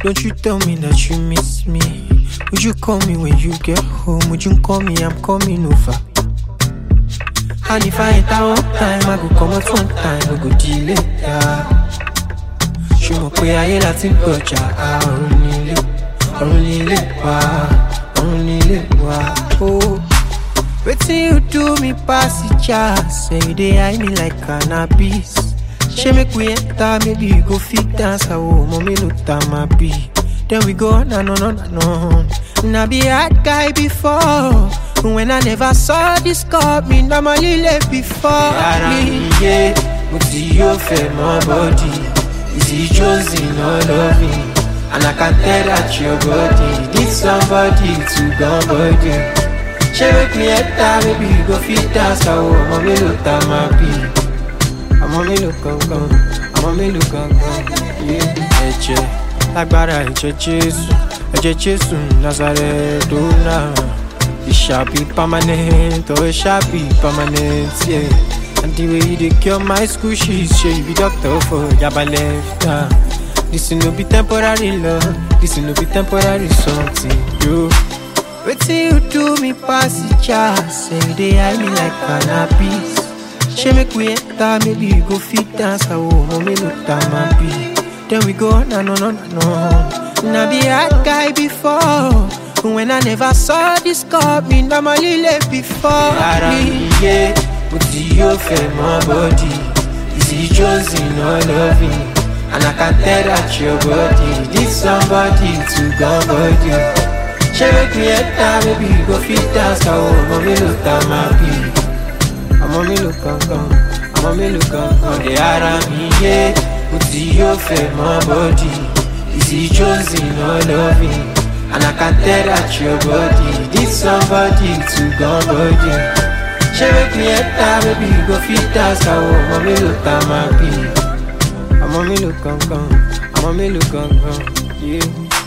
Don't you tell me that you miss me. Would you call me when you get home? Would you call me? I'm coming over. And if I enter one time, I go come out one time, we go delay. Yeah. ṣùgbọ́n pé ayé láti ń gbọ̀jà ọ̀run nílé ọ̀run nílé wá ọ̀run nílé wá. Oh. Wetin you do me pass the jazz Say you dey hide me like cannabis Shey make we enter maybe you go fit dance awo ọmọ mélòó ta ma be Then we go on and on and on Na be hard guy before When I never saw this cup me normally late before Ara mi yé, mo ti yóò fẹ́ mọ́ bọ́dì. Is he chosen or loving? And I can tell that your body need somebody to gone body. Ṣé make me enter maybe you go fit dance àwọ̀ ọmọ mélòó ta máa bí? ọmọ mélòó gangan ọmọ mélòó gangan yé ẹ̀jẹ̀ lágbára ẹ̀jẹ̀ jésù ẹ̀jẹ̀ jésù nazareth dona it shall be permanent or it shall be permanent yeah. and the way you dey cure my school shit shey you be doctor for yaba left ah. this no be temporary love this no be temporary something yo. Wetin you do me pass the jazz Say you dey hide me like cannabis Shey make we enter maybe you go fit dance awo ọmọ mélòó ta ma be Then we go on and on and on Na be hard guy before When I never saw this cup me normally late before Ara mi yé, mo ti yóò fẹ́ mọ́ bọ́dì. Is he chosen or loving? And I can tell that your body need somebody to gone body. Ṣé make me enter maybe you go fit dance àwọ̀ ọmọ mélòó ta máa bí? ọmọ mélòó gangan ọmọ mélòó gangan Ọ̀dẹ̀ ara mi yé, mo ti yóò fẹ́ mọ́ bọ́dì. Is he chosen or loving? And I can tell that your body need somebody to gone body. Ṣé make me enter maybe you go fit dance àwọ̀ ọmọ mélòó ta máa bí? ọmọ mélòó gangan ọmọ mélòó gangan yé. Yeah.